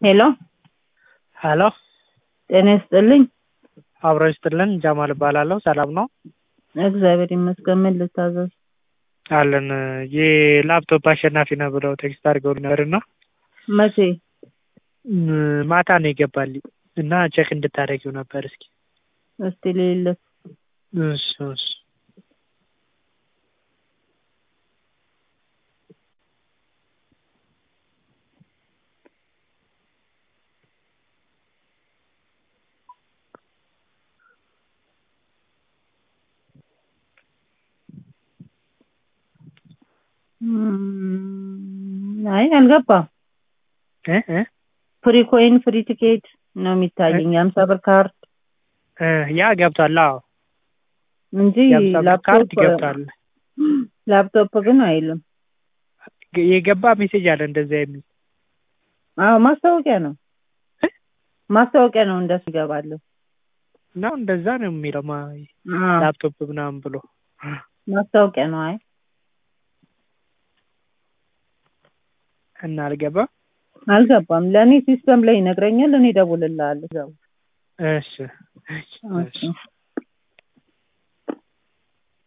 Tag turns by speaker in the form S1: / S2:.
S1: ሄሎ
S2: ሄሎ
S1: ጤና ይስጥልኝ።
S2: አብሮ ይስጥልን። ጃማል እባላለሁ። ሰላም ነው?
S1: እግዚአብሔር ይመስገን። ምን ልታዘዝ?
S2: አለን የላፕቶፕ አሸናፊ ነው ብለው ቴክስት አድርገው ነበርና
S1: መቼ?
S2: ማታ ነው የገባልኝ እና ቼክ እንድታደርጊው ነበር እስኪ።
S1: እስቲ ልይለት።
S2: እሺ እሺ
S1: እም፣ አይ አልገባም።
S2: እ እ
S1: ፍሪ ኮይን ፍሪ ቲኬት ነው የሚታየኝ የሀምሳ ብር ካርድ
S2: እ ያ ገብቷል። አዎ
S1: እንጂ
S2: የሀምሳ ብር ካርድ
S1: ላፕቶፕ
S2: ገብቷል።
S1: ላፕቶፕ ግን አይልም።
S2: የገባ ሜሴጅ አለ እንደዚያ የሚል
S1: አዎ ማስታወቂያ ነው
S2: እ?
S1: ማስታወቂያ ነው እንደሱ ይገባለሁ።
S2: ነው እንደዛ ነው የሚለው ማ-
S1: አዎ
S2: ላፕቶፕ ምናምን ብሎ
S1: ማስታወቂያ ነው። አይ
S2: እና አልገባም።
S1: አልገባም። ለእኔ ሲስተም ላይ ይነግረኛል። እኔ እደውልልሃለሁ።
S2: እሺ እሺ እሺ